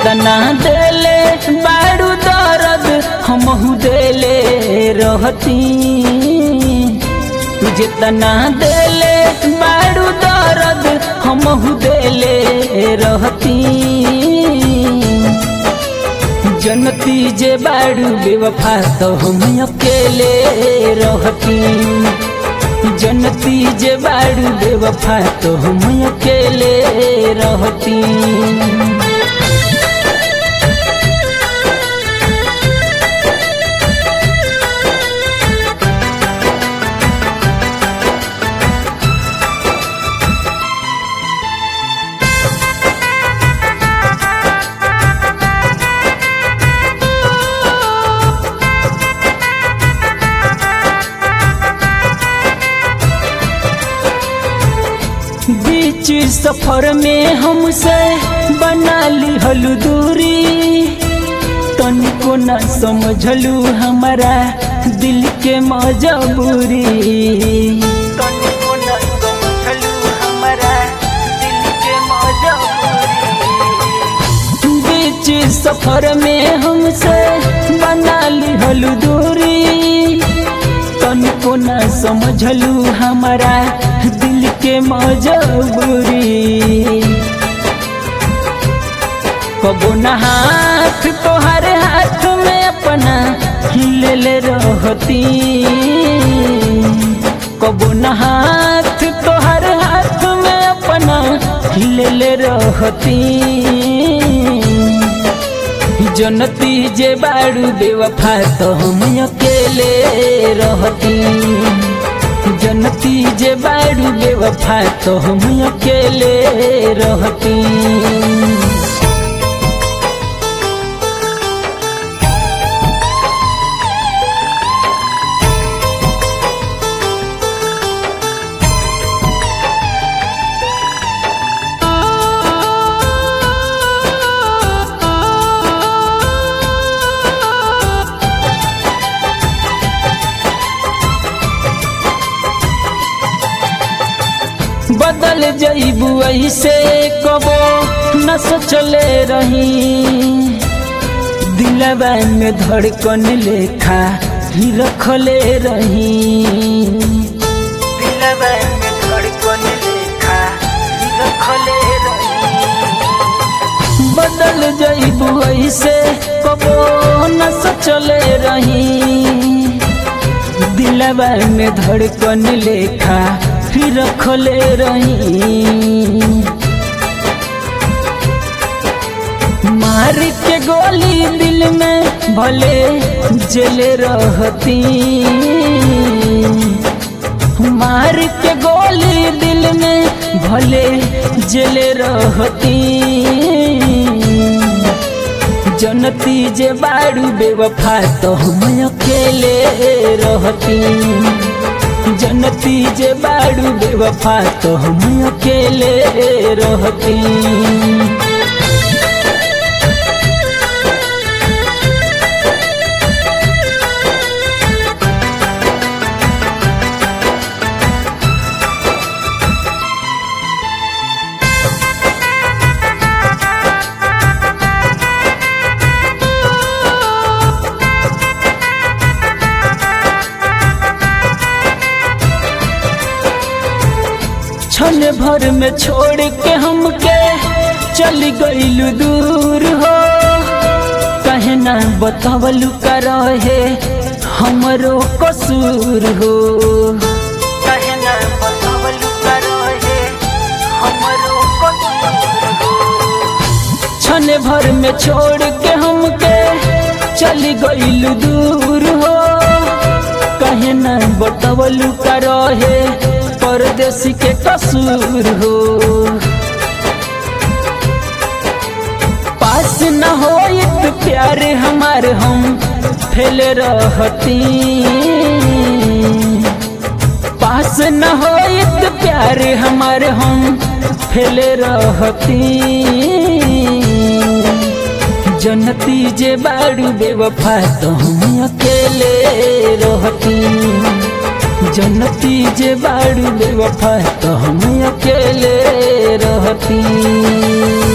जितना देले बारू दर्द हमहू देले रहती जितना देले बारू दर्द हमहू देले रहती जनती जे बारू बेवफा तो हम अकेले रहती जनती जे बारू बेवफा तो हम अकेले रहती बीच सफर में हमसे बना ली हलू दूरी तनिको न समझलू हमारा दिल के मजबूरी तनिको न समझलू हमारा दिल के मजबूरी बीच सफर में हमसे बना ली हलू दूरी तनिको न समझलू हमारा दिल के मजबूरी कबो न हाथ तोहर हाथ में अपना हिलले रहती कबो न हाथ तोहर हाथ में अपना हिलले रहती जनती जे बारू बेवफा तो हम अकेले रहती जनती जे बारू बेवफा तो हम अकेले रहती बदल जईबू ऐसे कबो न सोचले रही दिलवा में धड़कन लेखा ही रखले रही दिलवा में धड़कन लेखा ही रखले रही बदल जईबू ऐसे कबो न सोचले रही दिलवा में धड़कन लेखा फिर रखले रही मार के गोली दिल में भले जले रहती मार के गोली दिल में भले जले रहती जनती जे बारू बेवफा तो हम अकेले रहती जनती जे बारू बेवफा तो हम अकेले रहती क्षण भर में छोड़ के हमके चल गईलू दूर हो कहे ना बतावलू का रहे हमरो कसूर हो कहे ना बतावलू का रहे हमरो कसूर हो क्षण भर में छोड़ के हमके चल गईलू दूर हो कहे ना बतावलू का रहे परदेसी के कसूर हो पास न हो प्यार हमार हम फैल रहती पास न हो प्यार हमार हम फैल रहती जनती जे बारू बेवफा तो हम अकेले रहती जनती जे बारू बेवफा तो हम अकेले रहती